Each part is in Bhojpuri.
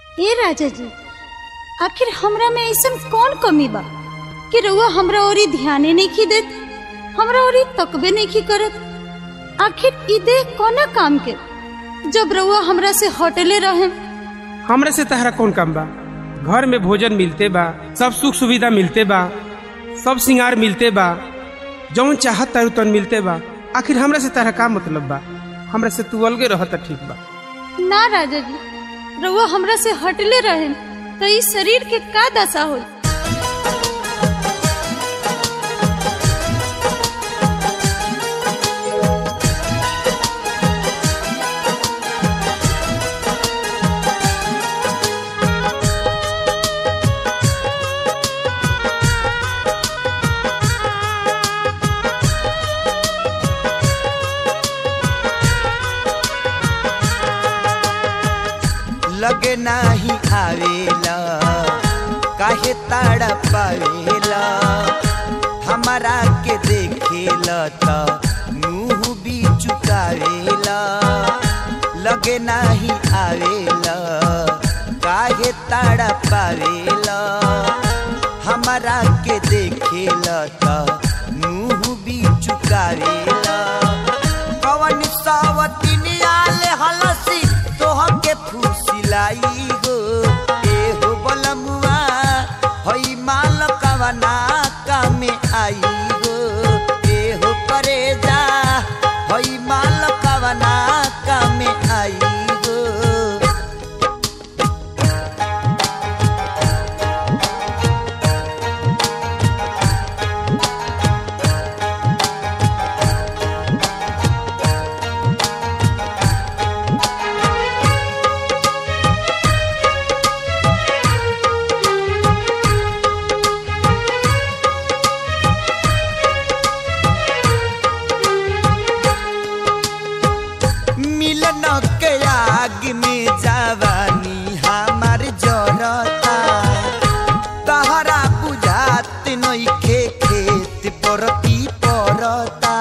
ए राजा जी आखिर हमरा में ऐसन कौन कमी बा कि रउआ हमरा ओरी ध्याने नहीं की देत हमरा ओरी तकबे नहीं की करत आखिर ई देह कोना काम के जब रउआ हमरा से हटले रहे हमरे से तहरा कौन काम बा घर में भोजन मिलते बा सब सुख सुविधा मिलते बा सब सिंगार मिलते बा जौन चाहत तारू तन मिलते बा आखिर हमरा से तहरा का मतलब बा हमरा से तू अलगे रहत ठीक बा ना राजा जी रउआ हमरा से हटले रहे तो इस शरीर के का दशा हो लगे नाही आवेला काहे ताड़ा पावेला हमारा के देखेला त मुंह भी चुकावेला लगे नाही आवेला काहे ताड़ा पावेला हमारा के देखेला त मुंह भी चुकावेला कवन सावतिनिया ले हलसी तोह के फुसिलाई हो ए हो बलमुआ हई माल कवना कामे आई हो ए हो परेजा हई माल कवना कामे आई हो मिलन के आग में जवानी हमार जरता तहरा बुझात नइखे खेत परती परता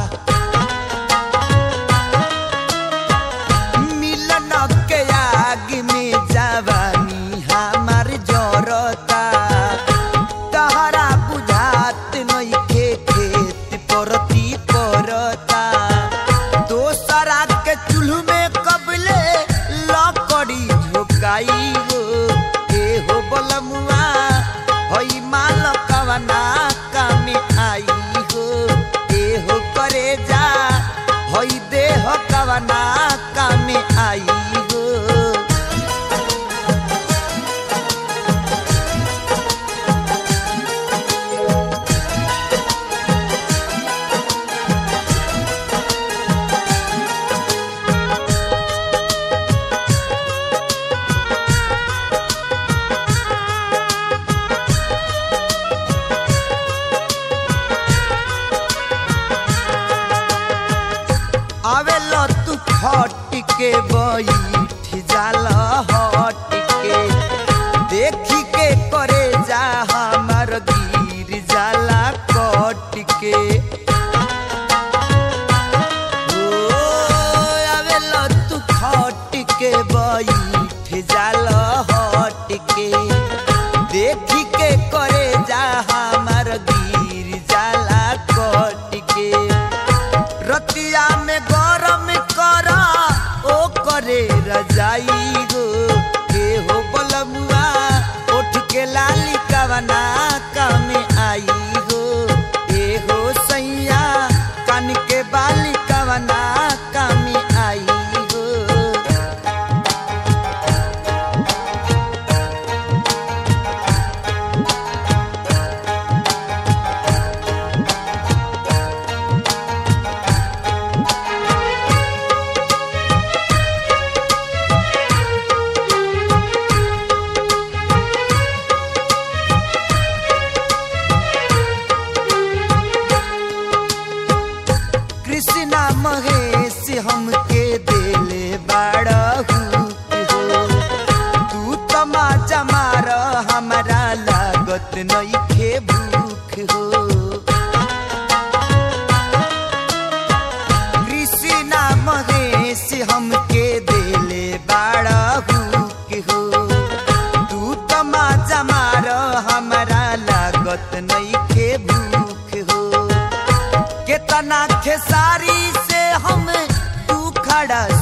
मिलन के आग में जवानी हमार जरता तहरा बुझात नइखे खेत परती परता दोसरा के चूल्ह में कबले लकड़ी झोकाई हो ए हो बलमुआ हई माल कवना कामे आई हो ए हो करे जा हई देह कवना कामे आई हो आवेला तू खट के बैठ जाला हट के देखी के करे जा हमार गिर जाला कट के ओ, आवेला तू खट के बैठ जाला हट के देखी के करे जा हमार गिर जाला कट के रतिया में गरम कर ओ करे रजाई हो के हो बलमुआ उठ के लाली कवना कामे आई हो ए हो सैया कान के बाली कवना कामे आई हो खड़ा